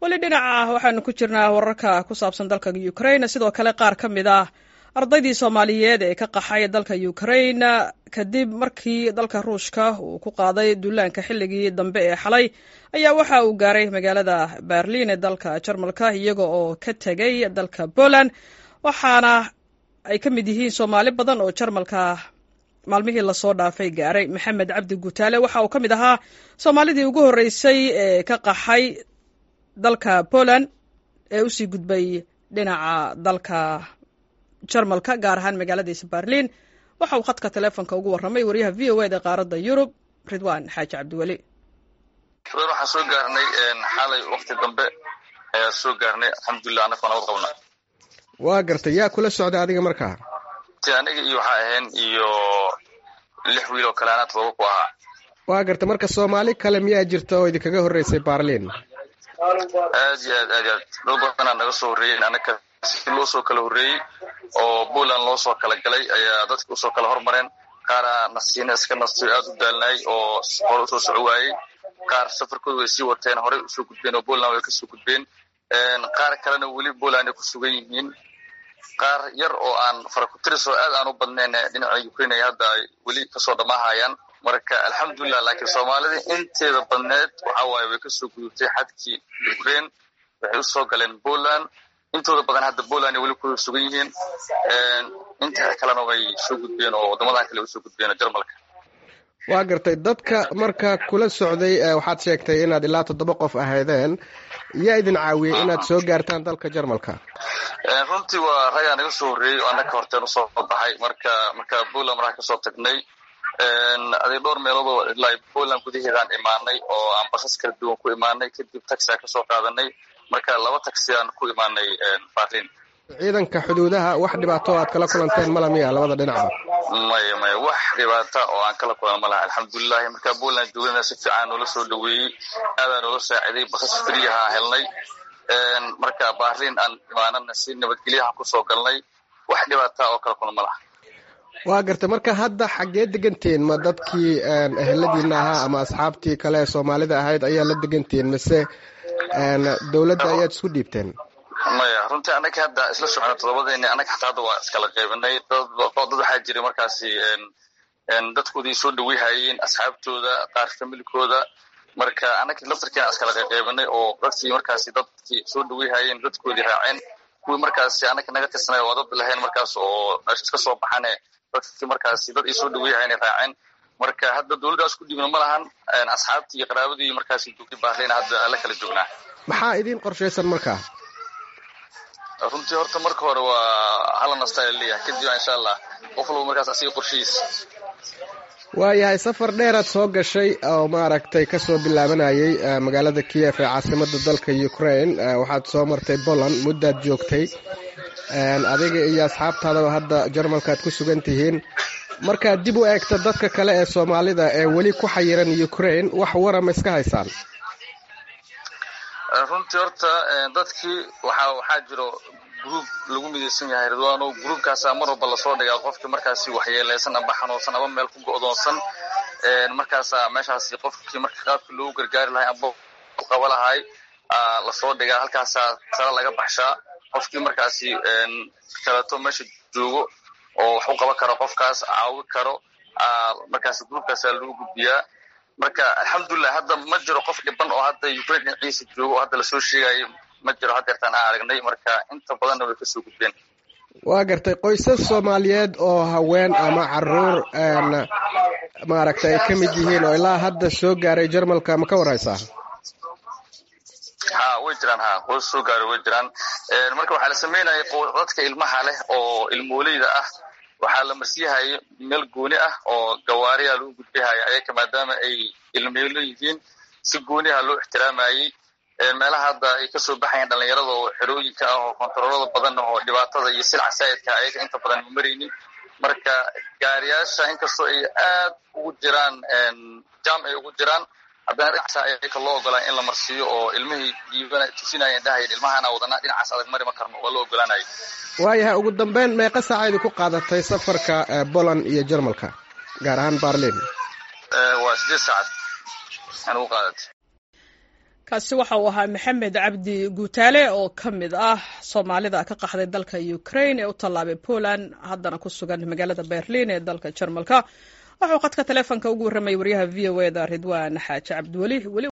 weli dhinaca waxaanu ku jirnaa wararka ku saabsan dalka ukraine sidoo kale qaar ka mid ah ardaydii soomaaliyeed ee ka qaxay dalka ukraine kadib markii dalka ruushka uu ku qaaday duulaanka xilligii dambe ee xalay ayaa waxa uu gaaray magaalada berlin ee dalka jarmalka iyaga oo ka tegay dalka poland waxaana ay ka mid yihiin soomaali badan oo jarmalka maalmihii lasoo dhaafay gaaray maxamed cabdi gutaale waxa uu ka mid ahaa soomaalidii ugu horreysay ee ka qaxay dalka poland ee usii gudbay dhinaca dalka jarmalka gaar ahaan magaaladiisa berlin waxa uu khadka teleefonka ugu warramay waryaha v o eda qaaradda yurub ridwan xaaji cabdiweli waxaan soo gaarnay xalay wakti dambe ayaa soo gaarnay alxamdulilah anaka nabad qabna waa gartay yaa kula socda adiga markaa aniga iyo waxaa ahayn iyo lix wiil oo kale anaa todoba ku ahaa waa gartay marka soomaali kale miyaa jirta oo idinkaga horreysay berlin aad iyo aad aad aad dad badanaa naga soo horreeyeen anaka si loo soo kala horreeyey oo poland loo soo kala galay ayaa dadka usoo kala hormareen qaara nasiina iska nastiyo aad u daalnay oo hore usoo soco waayey qaar safarkooda way sii wateen horey usoo gudbeen oo poland way kasoo gudbeen qaar kalena weli poland ay ku sugan yihiin qaar yar oo aan farakutiris oo aad aan u badnayn dhinaca ukraine ay hadda ay weli kasoo dhammaahayaan marka alxamdulilah laakiin soomaalida inteeda badneed waxa waaye way kasoo gudubtay xadkii ukraine waxay usoo galeen poland intooda badan hadda poland ay weli ku sugan yihiin inta kalena way soo gudbeen oo waddamadan kale usoo gudbeen jarmalka waa gartay dadka marka kula socday waxaad sheegtay inaad ilaa toddoba qof ahaydeen yaa idin caawiyey inaad soo gaartaan dalka jarmalka runtii waa ragaa naga soo horreeyey oo annaka horteen usoo baxay marka marka poland markaa kasoo tagnay aday dhowr meeloodoo ilaa poland gudaheedaan imaanay oo aan basas kala duwan ku imaanay kadib taxi aan kasoo qaadanay marka laba taxi aan ku imaanay berlin ciidanka xuduudaha wax dhibaato aad kala kulanteen mala miya labada dhinacba maya maya wax dhibaata oo aan kala kulan ma laha alxamdulilahi markaa poland joogana si fiican noola soo dhaweeyey aadaa noola saaciday basas friyaha helnay marka berlin aan imaanana si nabadgelyahan kusoo galnay wax dhibaata oo kala kulan ma laha waa gartay marka hadda xaggee degantihiin ma dadkii eheladiina ahaa ama asxaabtii kale ee soomaalida ahayd ayaa la degantihiin mise dowladda ayaad isku dhiibteen maya runtii annaga hadda isla socona todobadeeni annaga xataa hadda waa iskala qaybinay dad dad waxaa jiray markaasi dadkoodii soo dhaweyhayeen asxaabtooda qaar familikooda marka annaga laftarkiina iskala qaybinay oo dadkii markaasi dadkii soo dhaweyhayeen dadkoodii raaceen kuwii markaasi annaga naga tirsanay waa dad lahayn markaas oo meesha iska soo baxane dadkii markaasi dad ay soo dhaweyhayeen raaceen marka hadda dowladdaas ku dhiibna ma lahan asxaabtii iyo qaraabadii markaasi joogtay baarleyna hadda la kala joognaa maxaa idiin qorshaysan markaa runtii horta marka hore waa hala nastaa leeyahay kadib insha allah qof walba markaas asiga qorshihiis waayahay safar dheeraad soo gashay oo maaragtay kasoo bilaabanayay magaalada kiev ee caasimada dalka ukraine waxaad soo martay poland muddaad joogtay adiga iyo asxaabtaadaba hadda jarmalkaad ku sugan tihiin markaad dib u eegta dadka kale ee soomaalida ee weli ku xayiran ukraine wax warama iska haysaan runtii horta dadkii waxa waxaa jiro gruub lagu midaysan yahay ridwano gruubkaasaa mar walba lasoo dhigaa qofkii markaasi waxyeeleysan amba xanuunsan aba meel ku go'doonsan markaasaa meeshaasi qofkii marka qaabkii loogu gargaari lahay amba qaba lahay lasoo dhigaa halkaasaa tala laga baxshaa qofkii markaasi kaleeto meesha joogo oo wax u qaban karo qofkaas caawi karo markaasi gruubkaasaa lagu gudbiyaa marka alxamdulilah hadda ma jiro qof dhiban oo hadda ukraine dhinaciisa joogo oo hadda lasoo sheegayo ma jiro haddeertaan aan aragnay marka inta badanna way kasoo gudbeen waa gartay qoysas soomaaliyeed oo haween ama caruur maaragtay ay ka mid yihiin oo ilaa hadda soo gaaray jarmalka ma ka warhaysaa ha way jiraan ha qoys soo gaaray way jiraan marka waxaa la sameynaya dadka ilmaha leh oo ilmooleyda ah waxaa la marsiihaya meel gooni ah oo gawaariya lagu gudbihaya ayaka maadaama ay ilmeelo yihiin si gooniha loo ixtiraamayey meelaha hadda ay kasoo baxayaan dhalinyarada oo xerooyinka ah oo kontaroolada badan oo dhibaatada iyo silca saa'idka ayaga inta badan ma maraynin marka gaariyaasha inkastoo ay aad ugu jiraan jam ay ugu jiraan haddana dhinacaasa ayaka loo ogolaa in la marsiiyo oo ilmihii diibana tusinayeen dhahayeen ilmahana wadana dhinacaas adag mari ma karno waa loo ogolaanaya waayahay ugu dambeyn meeqa saacaydi ku qaadatay safarka poland iyo jarmalka gaar ahaan berlin waa sideed saacad aan ugu qaadatay kaasi waxa uu ahaa maxamed cabdi guutaale oo ka mid ah soomaalida ka qaxday dalka ukraine ee u tallaabay poland haddana ku sugan magaalada berlin ee dalka jarmalka waxauu khadka taleefonka ugu warramay waryaha v o e da ridwan xaaji cabdiweli